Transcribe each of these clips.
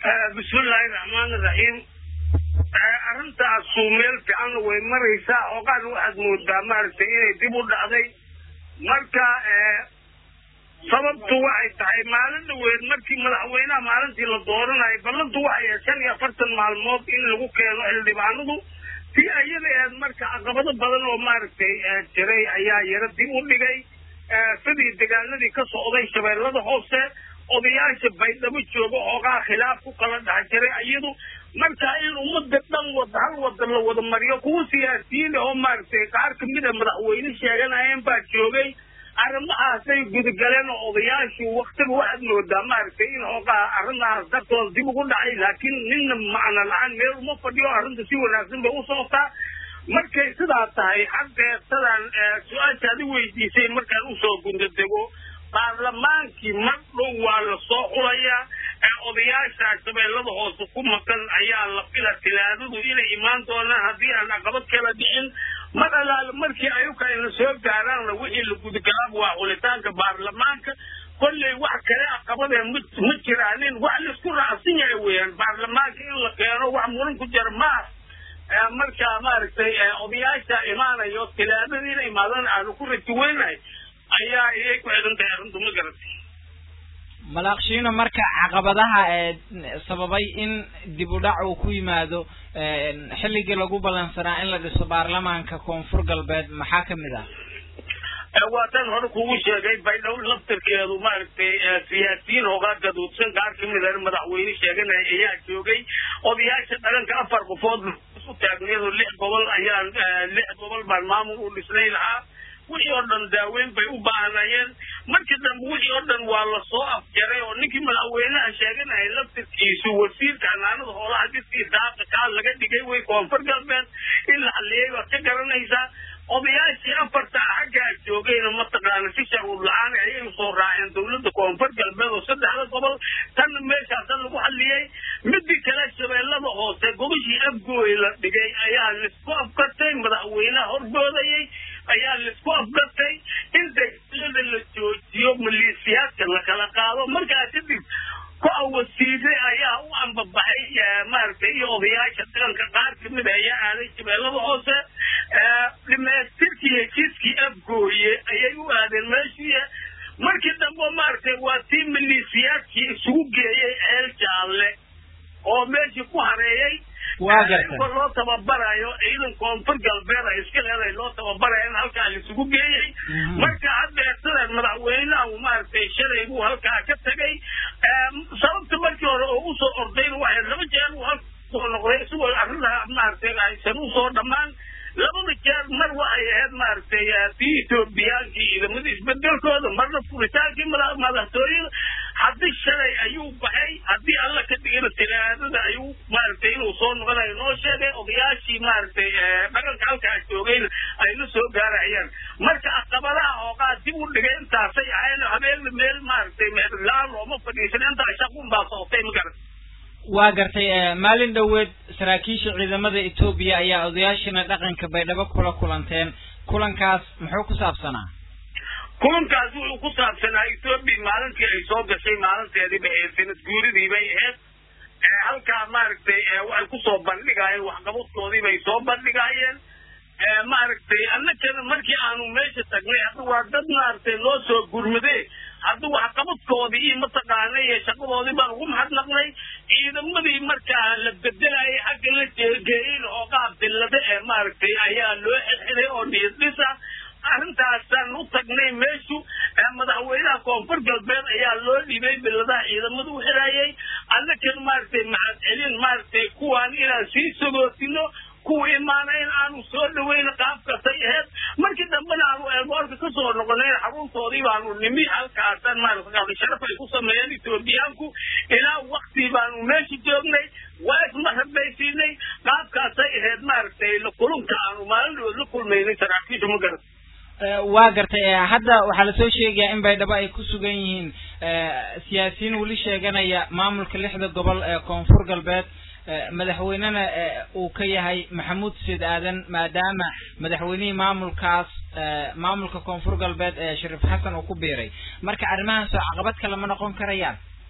bismillaahi raxmaani raxiim arrintaasu meel fiicanna way maraysaa ooqaan waxaad moodaa maaragtay inay dib u dhacday marka sababtu waxay tahay maalin dhaweed markii madaxweynaha maalintii la dooranayo ballantu waxay ahayd shan iyo afartan maalmood in lagu keeno xildhibaanadu si ayada ahayd marka caqabado badan oo maaragtay jiray ayaa yaro dib u dhigay sidii dagaaladii ka socday shabeellada hoose odayaasha baydhabo jooga oogaa khilaaf ku kala dhex jiray iyadu marka in ummada dhan wada hal wada la wada mariyo kuwa siyaasiyiin oo maaragtay qaar kamid a madaxweyne sheeganayeen baa joogay arrimahaasay gudagaleen oo odayaashu waktiga waxaad moodaa maaragtay in hoogaa arrimahaas dartooda dib ugu dhacay laakiin ninna macno la-aan meel uma fadhiyo arrinta si wanaagsan bay u socotaa markay sidaa tahay xaggee sidaan su-aashaad i weydiisay markaan usoo gundadego baarlamaankii mar dhow waa la soo xulayaa odayaasha shabeellada hoose ku maqan ayaa la fila tilaadadu inay imaan doonaan haddii aan caqabad kala dhicin mar alaale markii ayuka ayna soo gaaraanna wixii la gudagalaaba waa xulitaanka baarlamaanka kolley wax kale caqabadee ma ma jiraanin wax laisku raacsan yahay weeyaan baarlamaanka in la keeno wax muran ku jira maaha marka maaragtay odayaasha imaanayo tilaadada inay imaadaan aanu ku rajiweynahay ayaa iyay ku xidhan tahay arrintu ma garatay malaaqshiino marka caqabadaha ee sababay in dib u dhac uu ku yimaado xilligii lagu ballansanaa in la dhiso baarlamaanka koonfur galbeed maxaa kamid ah waa tan hore kugu sheegay baydhabo laftarkeedu maaragtay siyaasiyiin hoogaa gaduudsan qaar kamid a madaxweyne sheeganaya ayaa joogay odayaasha dhaganka afar qofood u taagneedo lix gobol ayaan lix gobol baan maamul u dhisnay lahaa wixii oo dhan daaweyn bay u baahnayeen markii dambe wixii oo dhan waa lasoo afjaray oo ninkii madaxweynaha sheeganaya laftirkiisu wasiirka xanaanada hoolaha diskii daaqa kaa laga dhigay way koonfur galbeed in la xaliyey baad ka garanaysaa odayaashii afarta xaggaa joogayna mataqaana si sharuud la-aan ayay usoo raaceen dawladda koonfur galbeed oo saddexda gobol tanna meeshaasan lagu xaliyey midii kale shabeellada hoose gobashii afgooy la dhigay ayaa laisku afkartay madaxweynaha horboodayay ayaa laisku afgartay in dagaalada la joojiyo maleesiyaadka la kala qaado markaa kadib ku-a wasiire ayaa u ambabaxay maaragtay iyo odayaasha daganka qaar kamid ayaa aaday shabeellada hoose dhimeystirkii heshiiskii afgooye ayay u aadeen meeshii markii dambe maaragtay waa tii maleesiyaadkii isugu geeyey ceel jaalle oo meeshii ku hareeyey waa gartay loo tababarayo ciidan koonfur galbeed ay iska leedahay loo tababarayo in halkaa laisugu geeyey marka haddeer sidan madaxweynaha uu maaragtay shalay buu halkaa ka tegay sababta markii hore oo usoo ordayna waxay laba jeer uu halka soo noqday isagoo arrintaa maaragtay aysan usoo dhammaan labada jeer mar waxay ahayd maaragtay tii etoobiyaankii ciidamada isbedelkooda marna furitaankii madaxtooyada haddii shalay ayuu baxay haddii alla ka dhigana tilaadada ayuu maaragtay inuu soo noqonayo noo sheegay odayaashii maaragtay dhaqanka halkaa joogayna ay la soo gaarayaan marka caqabadaha hoogaa dib u dhigay intaasay ahayn habeenna meel maaragtay meedlaan looma fadhiisan intaa shaqun baa socotay ma garan waa gartay maalin dhoweed saraakiisha ciidamada etoobiya ayaa odayaashina dhaqanka baydhabo kula kulanteen kulankaas muxuu ku saabsanaa kulankaas wuxuu ku saabsanaa etoobiya maalintii ay soo gashay maalinteedii bay ahayd sanad guuridii bay ahayd halkaa maaragtay waxay kusoo bandhigaayeen waxqabadkoodii bay soo bandhigaayeen maaragtay annagana markii aanu meesha tagnay hadda waa dad maaragtay loo soo gurmade hadda waxqabadkoodii iyo mataqaana iyo shaqadoodii baan ugu mahadnaqnay ciidamadii markaa la bedelayay xagga la jeegeeyey hoogaa billade ee maaragtay ayaa loo xilxilay oo dhiisdhisa arrintaasaan u tagnay meeshu madaxweynaha koonfur galbeed ayaa loo dhibay billadaha ciidamada u xirayay annakan maaragtay mahad celin maaragtay kuwaan inaan sii sagootino kuwa imaana in aanu soo dhaweyna qaabkasay ahayd markii dambena aanu eeboorka kasoo noqonayn xaruntoodii baanu nimi halkaasan maarata sharaf ay ku sameeyeen etoobiyaanku ilaa waktii baanu meesha joognay waa ismarabaysiinay qaabkaasay ahayd maaragtay kulunka aanu maalindhood la kulmaynay saraakiisha ma garat waa gartay hadda waxaa lasoo sheegayaa in baydhabo ay ku sugan yihiin siyaasiyiin weli sheeganaya maamulka lixda gobol ee koonfur galbeed madaxweynena uu ka yahay maxamuud said aadan maadaama madaxweynihii maamulkaas maamulka koonfur galbeed ee shariif xasan uu ku biiray marka arrimahaas oo caqabad kale ma noqon karayaan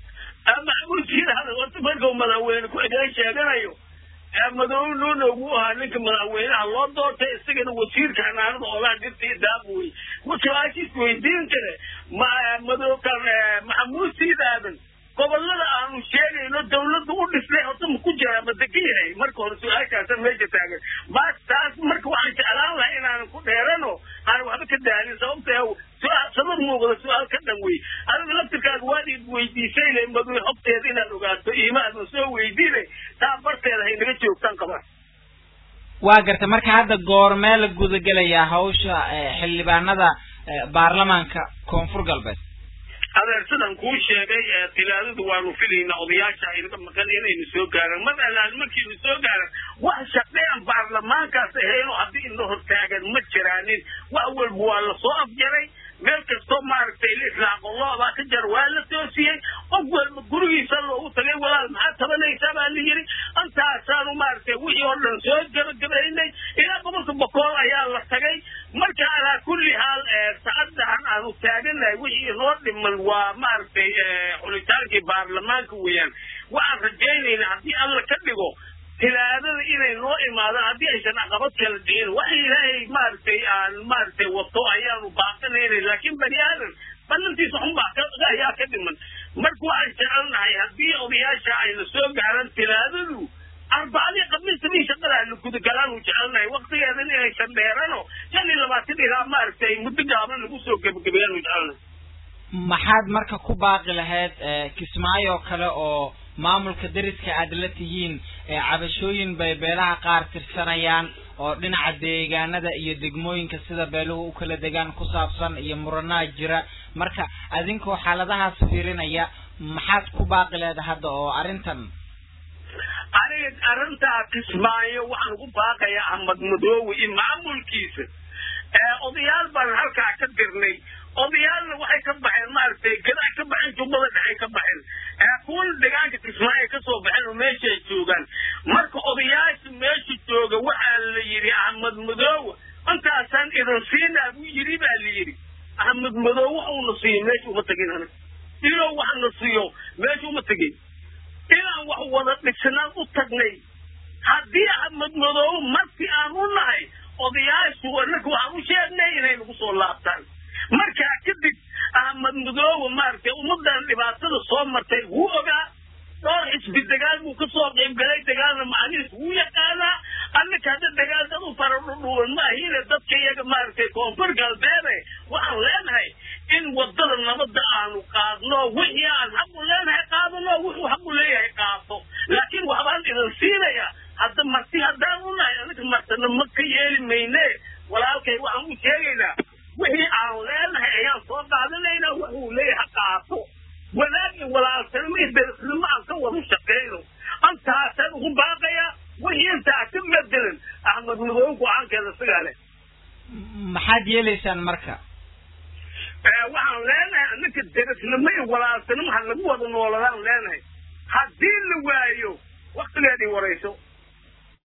maxamuud sidaada horta markuu madaxweyne ku-xigeen sheeganayo madow nuuna ugu ahaa ninka madaxweynaha loo doortay isagana wasiirka xanaanada oolaha dirta iyo daabuwey su-aashiis weydiin kare ma madowkan maxamuud siidaadan gobolada aanu sheegayno dawladda u dhisnay horta ma ku jiraa ma degan yahay marka hore su-aashaasa meesha taagan bas taas marka waxaan jeclaan lahaa inaanan ku dheerano aan waxba ka daalin sababta su-aal sabab muuqda su-aal ka dhan wey adiga laftirkaaga waad id weydiisay le madow hobteeda inaad ogaato iimaadan soo weydiine taa barteeda hay naga joogtaan qaba waa garta marka hadda goormee la gudagelayaa hawsha xildhibaanada baarlamaanka koonfur galbeed adeer sidan kuu sheegay tilaadadu waanu filaynaa odayaasha aynaga maqan inaynu soo gaaraan mar allaan markiinu soo gaaran wax shaqean baarlamaankaas ahayno haddii ina hortaagan ma jiraanin wax walba waa lasoo afjaray meel kastoo maaragtay lisraaqo loobaa ka jar waa la toosiyey qof walba gurigiisa loogu tagay walaal maxaa tabanaysaa baa la yidhi intaasaanu maaragtay wixii oo dhan soo gabagabaynay ilaa gobolka bokool ayaa la tagay marka alaa kulli haal saacadahan aanu taaganahay wixii inoo dhiman waa maaragtay xulitaankii baarlamaanka weeyaan waxaan rajaynaynaa haddii alla ka dhigo tilaadada inay noo imaadaan haddii aysan caqabad kala dhicin wax ilaahay maaragtay aan maaragtay wato ayaanu baaqanaynay laakiin bani aadan ballantiisa xunbaa ayaa ka dhiman marka waxaan jecelnahay haddii odayaasha ayna soo gaaran tilaadadu arbacadii khamiistii shaqada la gudagalaanu jecelnahay waktigeedan inaysan dheerano shan iyo labaatan ilaa maaragtay muddo gaaban lagu soo gebagabeeyaanu jecelnahay maxaad marka ku baaqi lahayd kismaayo kale oo maamulka deriska aad la tihiin cabashooyin bay beelaha qaar tirsanayaan oo dhinaca deegaanada iyo degmooyinka sida beeluhu u kala degaan ku saabsan iyo muranaha jira marka adinkoo xaaladahaas fiirinaya maxaad ku baaqi leeda hadda oo arrintan aniga arrintaa kismaayo waxaan ku baaqayaa ahmad madoowe iyo maamulkiisa odayaal baan halkaa ka dirnay odayaalna waxay ka baxeen maaragtay gadaa ka baxeen jubbada dhexay ka baxeen kuwan deegaanka kismaayo kasoo baxeen oo meesha ay joogaan marka odayaasha meesha jooga waxaa la yidhi ahmed madoowe intaasaan idin siinaa buu yidhi baa la yidhi ahmed madoowe waxuuna siiyo meesha uma tegin aniga inuu waxna siiyo meesha uma tegin inaan wax wada dhisnaan u tagnay haddii ahmed madoowe markii aan u nahay odayaashu annaga waxaan u sheegnay inay nagu soo laabtaan markaa kadib ahmed madoowe maaragtay ummadan dhibaatada soo martay wuu ogaa dhowr xisbi dagaal buu kasoo qaybgalay dagaalna macnihiis wuu yaqaanaa annaka hadda dagaal dad u fara dhudhuwan ma ahine dadka iyaga maaragtay koonfur galbeede waxaan leenahay in wadada nabadda aanu qaadno wixii aan xaqu leenahay qaadano wuxuu xaqu leeyahay qaato laakiin waxbaan idin siinaya hadda marti haddaan u nahay aniga martana ma ka yeeli mayne walaalkay waxaan u sheegaynaa wixii aan leenahay ayaan soo qaadanaynaa wuxuu leeyahay qaato wanaag iyo walaalsanimo iyo beresnimo aan ka wada shaqeyno intaasaan ugu baaqaya wixii intaa ka bedelan axmed madoobe go-aankeeda sigaa leh maxaad yeelaysaan marka waxaan leenahay anaka deresnimo iyo walaalsanimo ha lagu wada nooladaan leenahay haddii la waayo waktigeedii warayso